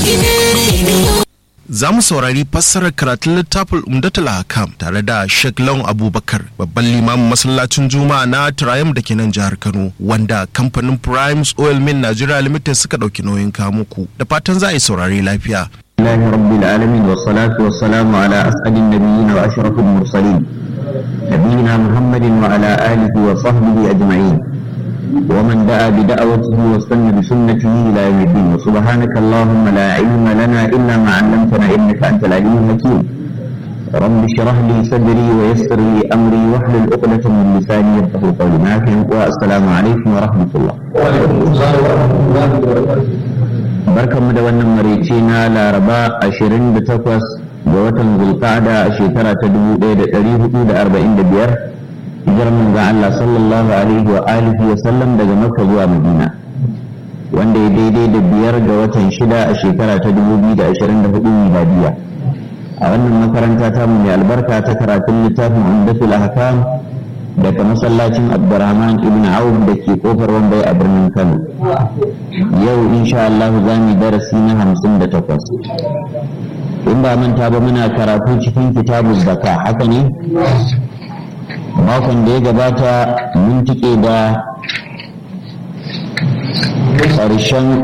Za mu saurari fassarar karatun littafin Umdatul Hakam tare da Sheikh Lawan Abubakar babban limamin masallacin Juma'a na Triumph da ke nan jihar Kano wanda kamfanin Primes Oil Mill Nigeria Limited suka ɗauki nauyin kamuku da fatan za a yi saurari lafiya. الله رب العالمين والصلاة والسلام على أسعد النبيين وأشرف المرسلين نبينا محمد وعلى آله وصحبه أجمعين ومن دعا بدعوته واستنى بسنته إلى يوم الدين وسبحانك اللهم لا علم لنا إلا ما علمتنا إنك أنت العليم الحكيم رب اشرح لي صدري ويسر لي أمري واحلل عقدة من لساني يفقهوا قولي معكم والسلام عليكم ورحمة الله وعليكم السلام ورحمة الله وبركاته barkanmu da wannan maraice na laraba 28 ga watan zulqa'ada a shekara ta 1445 hijirar manzon Allah sallallahu alaihi wa alihi wa sallam daga Makka zuwa Madina wanda ya daidai da biyar ga watan shida a shekara ta 2024 miladiya a wannan makaranta ta mu mai albarka ta karatun littafin Umdatul Ahkam daga masallacin Abdurrahman ibn Auf da ke kofar Wambai a birnin Kano yau insha Allah za mu darasi na hamsin da takwas in ba manta ba muna karatu cikin kitabun zaka haka ne makon da ya gabata mun tike da ƙarshen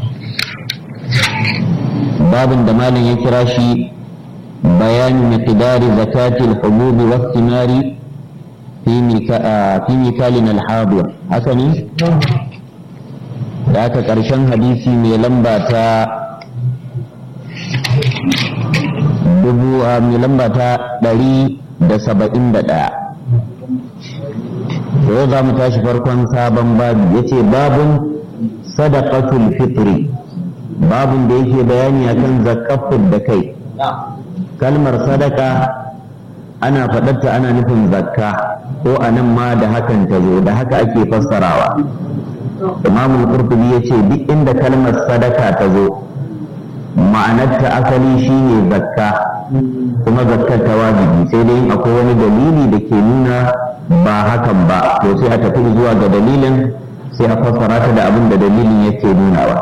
babin da malam ya kira shi bayani miqdari zakatil hububi wa thimari fi mikalin alhadir haka ne da aka ƙarshen hadisi mai lamba ta dubu a mai lamba ta ɗari da saba'in da ɗaya yau za mu tashi farkon sabon babu ya ce babun sadaqatul fitri babun da yake bayani akan zakafin da kai kalmar sadaka ana faɗarta ana nufin zakka ko a nan ma da hakan ta zo da haka ake fassarawa imamul qurtubi ya ce duk inda kalmar sadaka ta zo ma'anarta asali shine zakka kuma zakkar ta wajibi sai dai akwai wani dalili da ke nuna ba hakan ba to sai a tafi zuwa ga dalilin sai a fassara ta da abin da dalilin yake nunawa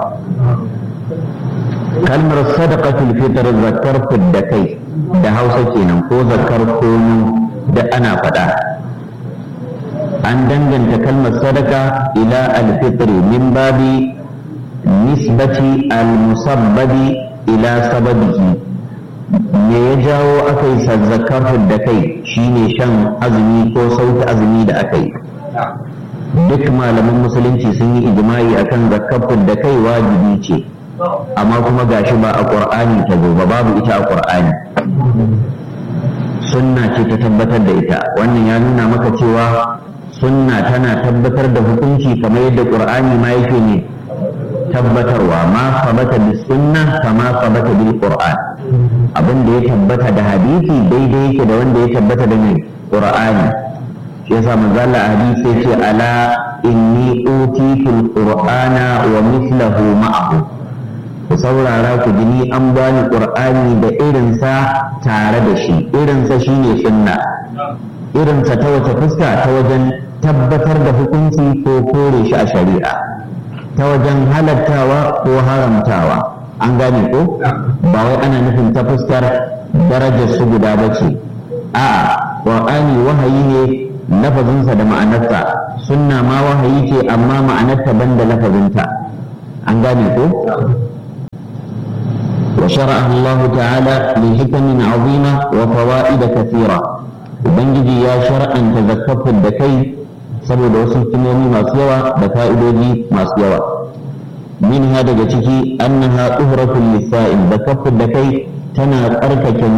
kalmar sadaqatul fitr zakkar da kai da hausa kenan ko zakkar kono da ana faɗa an danganta kalmar sadaka ila alfitri min babi nisbati almusabbabi ila sababihi me ya jawo aka yi zakar da kai shine shan azumi ko sauta azumi da aka yi duk malaman musulunci sun yi ijma'i akan zakar da kai wajibi ce amma kuma gashi ba a qur'ani ta zo ba babu ita a qur'ani sunna ce ta tabbatar da ita wannan ya nuna maka cewa sunna tana tabbatar da hukunci kamar yadda qur'ani ma yake ne tabbatarwa ma sabata bis sunna kama sabata bil qur'an abin da ya tabbata da hadisi daidai yake da wanda ya tabbata da mai qur'ani shi yasa manzo Allah hadisi yace ala inni utitul qur'ana wa mithluhu ma'ahu ku saurara ku ji ni an bani qur'ani da irinsa tare da shi irinsa shine sunna irinsa ta wace fuska ta wajen tabbatar da hukunci ko kore shi a shari'a ta wajen halattawa ko haramtawa an gane ko ba wai ana nufin ta fuskar darajar su guda ba ce a'a qur'ani wahayi ne lafazinsa da ma'anarsa sunna ma wahayi ce amma ma'anarta banda lafazinta an gane ko وشرعه الله تعالى لحكم عظيمة وفوائد كثيرة ubangiji ya shar'anta zakafin da kai saboda wasu hikimomi masu yawa da fa'idoji masu yawa minha daga ciki annaha tuhratul lisa'il zakafin da kai tana tsarkake